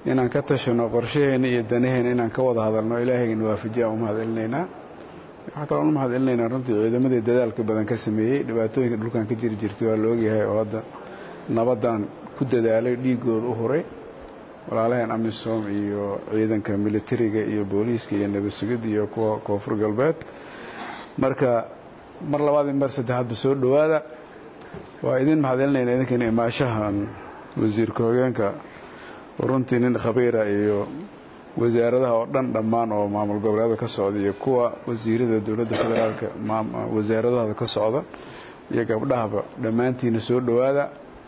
inaan ka tashano qorshaheena iyo danaheena inaan ka wada hadalno ilaahayna waafajiya u mahad celinaynaa waxaa kaloon u mahad celinaynaa runtii ciidamadii dadaalka badan ka sameeyey dhibaatooyinka dhulkan ka jiri jirtay waa la ogyahay oo hadda nabaddan ku dadaalay dhiigooda u huray walaalaheen amisom iyo ciidanka militariga iyo booliiska iyo nabad sugidda iyo kuwa koonfur galbeed marka mar labaad iyo mar saddexaadba soo dhowaada waa idin mahad celinayna idinkana imaashahan wasiirka hogeenka runtii nin khabiira iyo wasaaradaha oo dhan dhammaan oo maamul goboleeda ka socda iyo kuwa wasiirada dowladda federaalka wasaaradahooda ka socda iyo gabdhahaba dhammaantiina soo dhowaada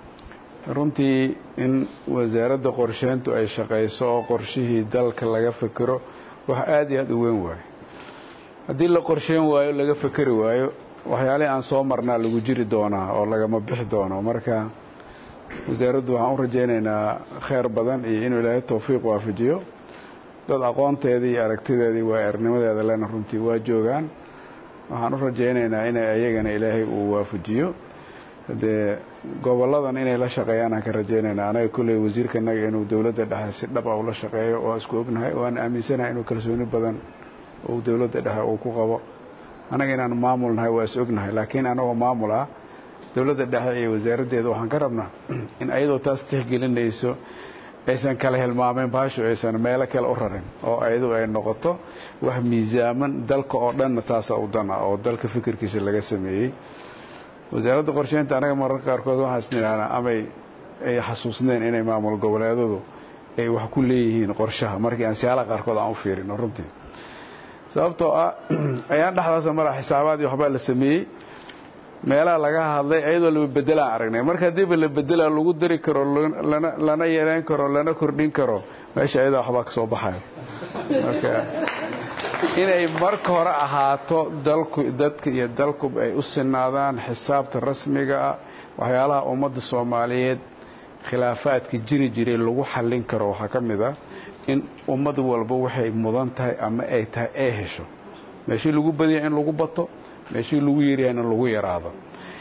runtii in wasaaradda qorsheyntu ay shaqayso oo qorshihii dalka laga fekero wax aad iyo aad u weyn waayo haddii la qorsheyn waayo laga fekeri waayo waxyaalihii aan soo marnaa lagu jiri doonaa oo lagama bixi doono marka wasaaraddu waxaan u rajaynaynaa kheyr badan iyo inuu ilaahay towfiiq waafajiyo dad aqoonteedii iyo aragtideedii waa ernimadeeda lena runtii waa joogaan waxaan u rajaynaynaa inay ayagana ilaahay uu waafajiyo dee gobolladan inay la shaqeeyaan aan ka rajaynaynaa anaga kolley wasiirkanaga inuu dowladda dhexe si dhab a ula shaqeeyo oo isku ognahay waan aaminsanahay inuu kalsooni badan uu dowladda dhexe uu ku qabo annaga inaan maamul nahay waa is ognahay laakiin anagoo maamul ah dowladda dhexe iyo wasaaraddeeda waxaan ka rabnaa in ayadoo taas tixgelinayso aysan kala hilmaameen baashu aysan meelo kale u rarin oo ayadu ay noqoto wax miisaaman dalka oo dhanna taasa u dana oo dalka fikirkiisa laga sameeyey wasaaradda qorsheynta anaga mararka qaarkood waxaan isnidhahnaa amay ay xasuusneen inay maamul goboleedadu ay wax ku leeyihiin qorshaha markii aan siyaalaha qaarkood aan u fiirino runtii sababtoo ah ayaan dhexdaasa mara xisaabaad iyo waxbaa la sameeyey meelaha laga hadlay ayadoo laba bedelaan aragnay marka haddiiba la bedelaa lagu dari karo lana yareyn karo lana kordhin karo meesha ayadaa waxbaa ka soo baxayo marka inay marka hore ahaato dalku dadka iyo dalkuba ay u sinaadaan xisaabta rasmiga ah waxyaalaha ummadda soomaaliyeed khilaafaadka jiri jiray lagu xallin karo waxaa ka mid ah in ummad walba waxay mudan tahay ama ay tahay ay hesho meeshii lagu badaya in lagu bato meeshii lagu yaryahan in lagu yaraado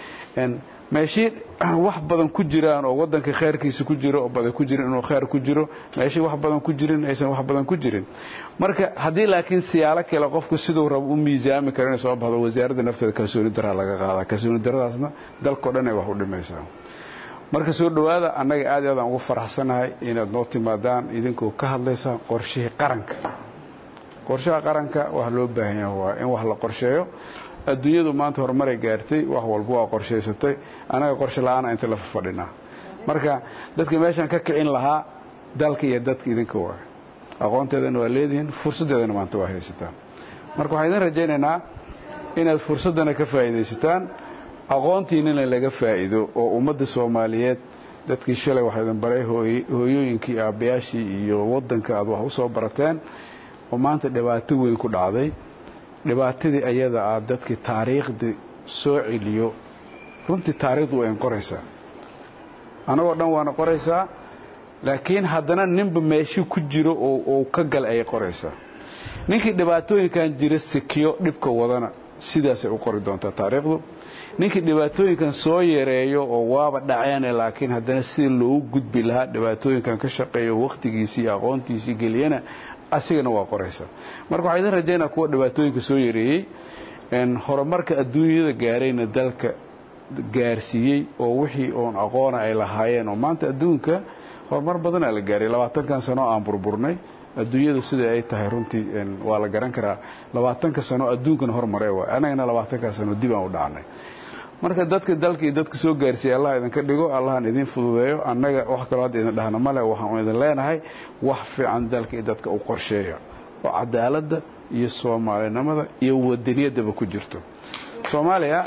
meeshii wax badan ku jiraan oo wadanka khayrkiisa ku jiro oo badan ku jirin inuu khayr ku jiro meeshii wax badan ku jirin aysan wax badan ku jirin marka haddii laakiin siyaalo kale qofku siduu rabo u miisaami karo inay soo baxdo wasaaradda nafteeda kalsooni daraa laga qaadaa kalsooni daradaasna dalkao dhan ay wax u dhimaysaa marka soo dhowaada annaga aad i aad aan ugu faraxsanahay inaad noo timaadaan idinkoo ka hadlaysaan qorshihii qaranka qorshaha qaranka wax loo baahan yaha waa in wax la qorsheeyo adduunyadu maanta horumaray gaartay wax walba waa qorshaysatay annaga qorshe la-aana inta la fadhinaa marka dadka meeshaan ka kicin lahaa dalka iyo dadka idinka waa aqoonteedana waa leedihiin fursaddeedana maanta waa haysataan marka waxaan idin rajaynaynaa inaad fursaddana ka faa'iidaysataan aqoontiinana laga faa'iido oo ummadda soomaaliyeed dadkii shalay waxaa idin baray hooyooyinkii aabbayaashii iyo waddanka aad wax u soo barateen oo maanta dhibaato weyn ku dhacday dhibaatadii ayada ah dadkii taariikhdii soo celiyo runtii taariikhdu waa in qoraysaa annagoo dhan waana qoraysaa laakiin haddana ninba meeshii ku jiro oo ka gal ayay qoraysaa ninkii dhibaatooyinkan jira sikiyo dhibka wadana sidaasay u qori doontaa taariikhdu ninkii dhibaatooyinkan soo yareeyo oo waaba dhaceene laakiin haddana sidii loogu gudbi lahaa dhibaatooyinkan ka shaqeeyo wakhtigiisii iyo aqoontiisii geliyana asigana waa qoraysaa marka waxaa idin rajaynaa kuwa dhibaatooyinka soo yareeyey horumarka adduunyada gaarayna dalka gaarsiiyey oo wixii oon aqoona ay lahaayeen oo maanta adduunka horumar badanaa la gaaray labaatankan sano aan burburnay adduunyadu sida ay tahay runtii waa la garan karaa labaatanka sano adduunkana hormaree waay annagana labaatanka sano dib aan u dhacnay marka dadka dalka iyo dadka soo gaarsiiya allah idinka dhigo allahan idin fududeeyo annaga wax kaloo hadda idin dhahna male waxaan idin leenahay wax fiican dalka iyo dadka u qorsheeya oo cadaaladda iyo soomaalinimada iyo wadaniyaddaba ku jirto soomaaliya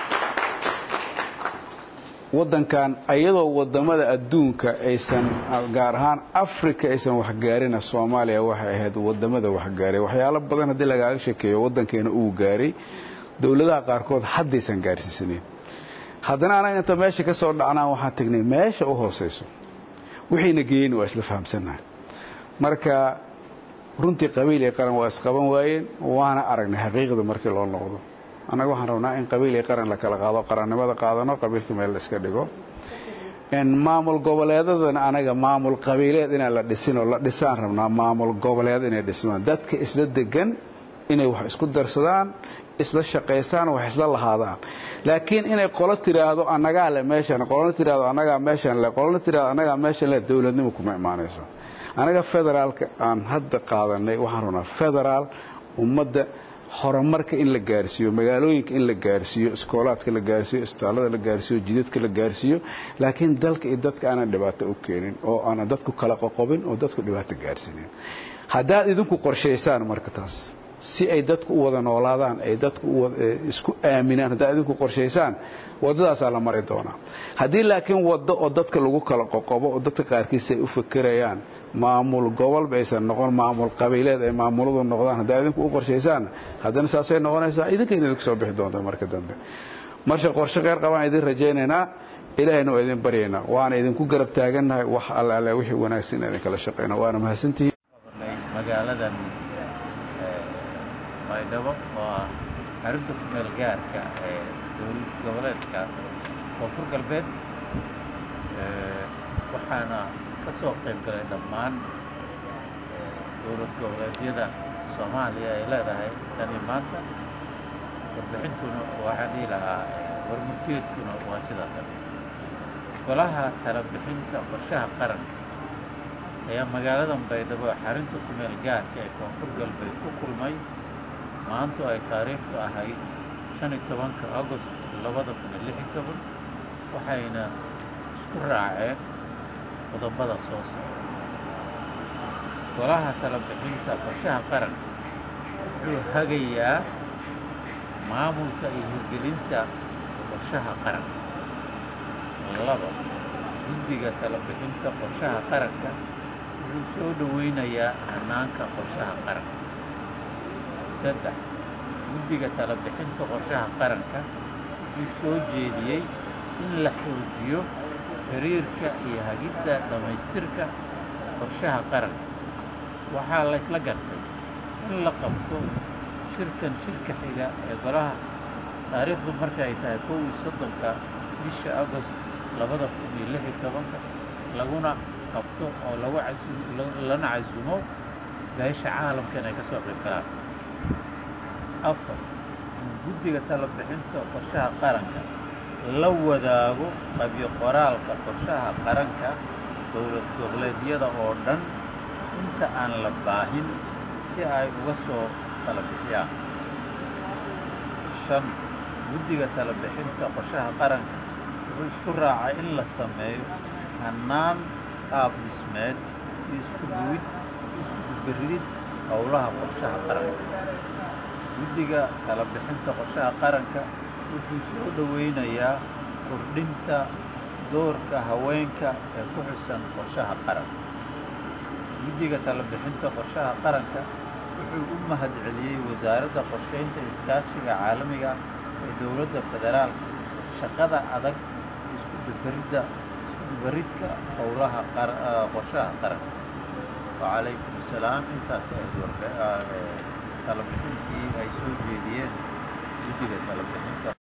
waddankan iyadoo wadamada adduunka aysan gaar ahaan africa aysan waxgaarina soomaaliya waxay ahayd wadamada waxgaaray waxyaalo badan haddii lagaaga sheekeeyo waddankeena uu gaaray dowladaha qaarkood haddaysan gaarsiisaneyn haddana anaga inta meesha ka soo dhacnaan waxaan tagnay meesha u hoosayso wixiina geeyeyna waa isla fahamsannahay marka runtii qabiil iyo qaran waa isqaban waayeen waana aragnay xaqiiqda markii loo noqdo annaga waxaan rabnaa in qabiil iyo qaran la kala qaado qarannimada qaadano qabiilka meel la iska dhigo maamul goboleedadana anaga maamul qabiileed inaan la dhisin oo la dhisaan rabnaa maamul goboleed inay dhismaan dadka isla degan inay wax isku darsadaan isla shaqaystaan wax isla lahaadaan laakiin inay qolo tiraahdo annagaa le meeshan qolona tiraahdo annagaa meeshan le qolona tiraahdo annagaa meeshan le dowladnimo kuma imaanayso anaga federaalka aan hadda qaadanay waxaan rabnaa federaal ummadda horumarka in la gaarsiiyo magaalooyinka in la gaarsiiyo iskoolaadka la gaarsiiyo isbitaallada la gaarsiiyo jidadka la gaarsiiyo laakiin dalka iyo dadka aanan dhibaato u keenin oo aanan dadku kala qoqobin oo dadku dhibaato gaarsiinin haddaad idinku qorshaysaan marka taas si ay dadku u wada noolaadaan ay dadku isku aaminaan haddaad idinku qorshaysaan waddadaasaa la mari doonaa haddii laakiin waddo oo dadka lagu kala qoqobo oo dadka qaarkiis ay u fakerayaan maamul gobolba aysan noqon maamul qabiileed ay maamuladu noqdaan haddaa idinku u qorshaysaan haddana saasay noqonaysaa idinkayna idinku soo bixi doonta marka dambe marka qorshe qeyr qabaan idin rajaynaynaa ilaahayna waa idin baryaynaa waana idinku garab taagannahay wax alle alle wixii wanaagsan in idinkala shaqayna waana mahadsantihiin magaaladan baydhabo oo ah xarunta ku meel gaarka ee dowlad goboleedka koonfur galbeed waxaana ka soo qayb galay dhammaan dowlad goboleedyada soomaaliya ay leedahay tani maanta warbixintuna waxaan dhihi lahaa warmurteedkuna waa sidaa kale golaha tala bixinta qorshaha qaranka ayaa magaaladan baydhabo xarunta ku meel gaarka ee koonfur galbeed ku kulmay maantu ay taariikhdu ahayd shan iyo tobanka agost labada kun iyo lix iyo toban waxayna isku raaceen qodobada soo socda golaha tala bixinta qorshaha qaranka wuxuu hagayaa maamulka iyo hirgelinta qorshaha qaranka laba guddiga tala bixinta qorshaha qaranka wuxuu soo dhoweynayaa hanaanka qorshaha qaranka saddex guddiga tala bixinta qorshaha qaranka wuxuu soo jeediyey in la xoojiyo xiriirka iyo hagidda dhammaystirka qorshaha qaranka waxaa laysla gartay in la qabto shirkan shirka xiga ee golaha taariikhdu marka ay tahay kow iyo soddonka bisha agost labada kun iyo lix iyo tobanka laguna qabto oo lagu casu lana casumo beesha caalamkan ay ka soo qayb galaan afar in guddiga tala bixinta qorshaha qaranka la wadaago qabyo qoraalka qorshaha qaranka dowlad goboleedyada oo dhan inta aan la baahin si ay uga soo tala bixiyaan shan guddiga tala bixinta qorshaha qaranka wuxuu isku raacay in la sameeyo hannaan qaab dhismeed iyo isku duwid isku dubaridid howlaha qorshaha qaranka guddiga tala bixinta qorshaha qaranka wuxuu soo dhoweynayaa kordhinta doorka haweenka ee ku xusan qorshaha qaranka guddiga tala bixinta qorshaha qaranka wuxuu u mahadceliyey wasaaradda qorshaynta iskaashiga caalamiga ee dowladda federaalka shaqada adag isku dubaridda isku dubaridka howlaha qorshaha qaranka wacalaykum assalaam intaas ahayd warbe tala bixintii ay soo jeediyeen guddiga tala bixinta